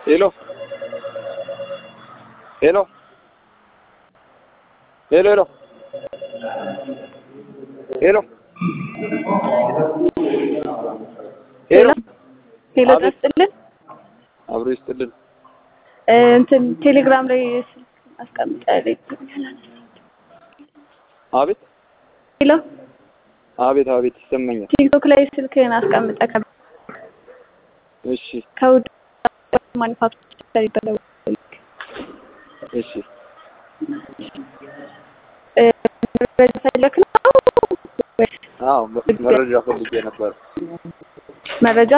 Hello. Hello. Hello, hello. ሄሎ ሄሎ ሄሎ አቤት። ደስጥልን አብሮ ይስጥልን። እንትን ቴሌግራም ላይ ስልክ አስቀምጫለሁ። አቤት ሄሎ አቤት አቤት ይሰማኛል። ቲክቶክ ላይ ስልክህን አስቀምጠህ ከ- እሺ ከውድ ማኒፋክቸር ይበለው እሺ መረጃ ፈለክ ነው ወይስ አዎ መ- መረጃ ፈልጌ ነበር። መረጃ?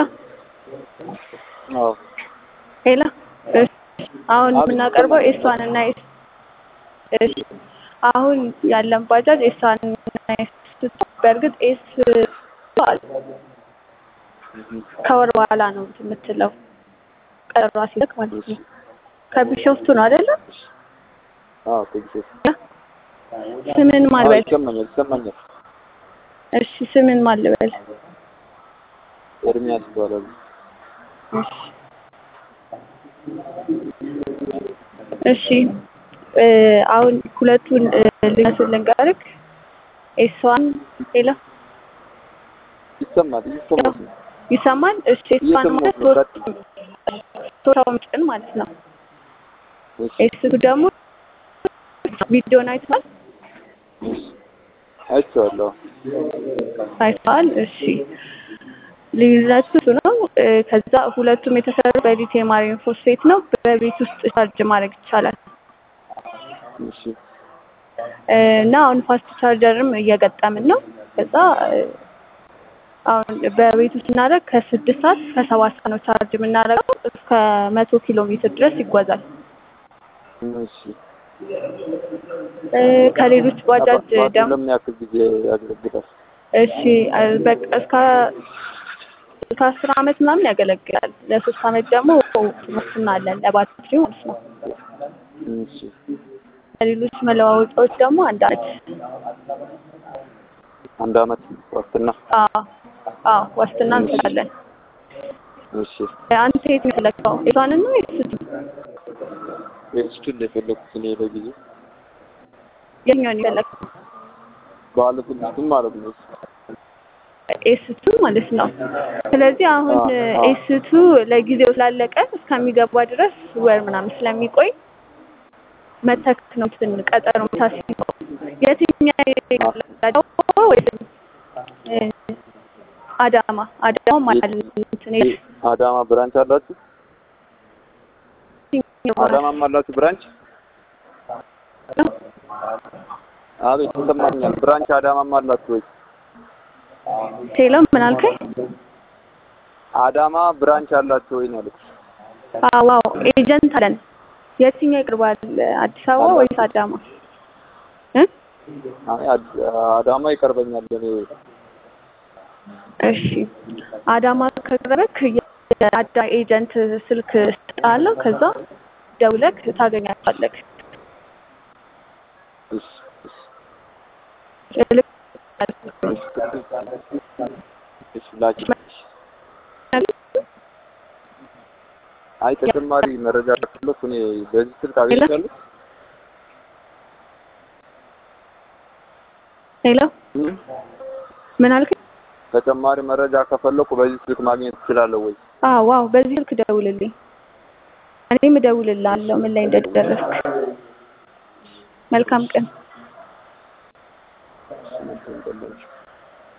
አዎ ሄሎ እሺ፣ አሁን አቤት፣ የምናቀርበው ይሰማኛል። ኤስዋን እና ኤስ እሺ፣ አሁን ያለን ባጃጅ ኤስዋን እና ኤስ በእርግጥ ኤስ አለ ከወር በኋላ ነው የምትለው ቀጠሯ ሲለክ ማለት ነው። ከቢሾፍቱ ነው አይደለ? አዎ ትግስት ስምን ማን አዎ ልበል? ይሰማኛል ይሰማኛል። እሺ ስምን ማን ልበል? ኤርሚያስ ይባላል። እሺ እሺ እ አሁን ሁለቱን እ ልነሱን ልንገርክ ኤስዋን ሄሎ ይሰማል ይሰማል። ይሰማል? እሺ ኤስዋን እየሰማሁ ማለት ነው። ሶስት ሶስት ሰው ምጭን ማለት ነው። እሺ ኤስቱ ደግሞ ቪዲዮን አይተዋል እሺ አይቼዋለሁ። አይተዋል። እሺ ልዩነቱ እሱ ነው። እ ከዛ ሁለቱም የተሰሩ በሊቲየም አየርን ፎስፌት ነው። በቤት ውስጥ ቻርጅ ማድረግ ይቻላል። እሺ እ እና አሁን ፋስት ቻርጀርም እየገጠምን ነው። ከዛ እ አሁን በቤት ውስጥ ስናደርግ ከስድስት ሰዓት እስከ ሰባት ሰዓት ነው ቻርጅ የምናደርገው። እስከ መቶ ኪሎ ሜትር ድረስ ይጓዛል። እሺ እ ከሌሎች ባጃጅ ባትሪ ደግሞ ለምን ያክል ጊዜ ያገለግላል? እሺ እ በቃ እስከ እስከ አስር አመት ምናምን ያገለግላል። ለሶስት አመት ደግሞ ዋስትና አለን ለባትሪው ማለት ነው። እሺ ከሌሎች መለዋወጫዎች ደግሞ አንድ አመት አንድ አመት ዋስትና። አዎ አዎ ዋስትና እንሰጣለን። እሺ አንተ የት ነው የፈለግከው? ኤስዋንን ነው ወይስ ኤክስቱን የፈለኩት እኔ ለጊዜው የኛውን የፈለግከው? ባለ ትንሹን ማለት ነው። ኤስቱ ማለት ነው። ስለዚህ አሁን አዎ፣ አዎ። ኤስቱ ለጊዜው ስላለቀ እስከሚገባ ድረስ ወር ምናምን ስለሚቆይ መተክ ነው እንትን ቀጠሮ ታስይዘው የትኛው ይቀላል ወይስ እ አዳማ አዳማ ማለት እንትን ይሄ አዳማ ብራንች አላችሁ? አዳማም አላችሁ ብራንች? አቤት ይሰማኛል። ብራንች አዳማም አላችሁ ወይ? ቴሎ ምን አልከኝ? አዳማ ብራንች አላችሁ ወይ ነው ያልኩት። አዎ አዎ ኤጀንት አለን። የትኛው ይቅርባል? አዲስ አበባ ወይስ አዳማ? እ አይ አድ- አዳማ ይቀርበኛል እኔ እሺ አዳማ ከቀረበክ የአዳ ኤጀንት ስልክ ስጣለሁ። ከዛ ደውለክ ታገኛቸዋለክ። እሺ እሺ ልክ እሺ ላኪ። አይ ተጨማሪ መረጃ ከፈለኩ እኔ በዚህ ስልክ አገኝቻለሁ። ሄሎ እም? ምን አልከኝ? ተጨማሪ መረጃ ከፈለኩ በዚህ ስልክ ማግኘት እችላለሁ ወይ? አዎ ዋው በዚህ ስልክ ደውልልኝ። እኔም እደውልልሃለሁ ምን ላይ እንደደረስክ። መልካም ቀን። እሺ፣ መልካም ቀን።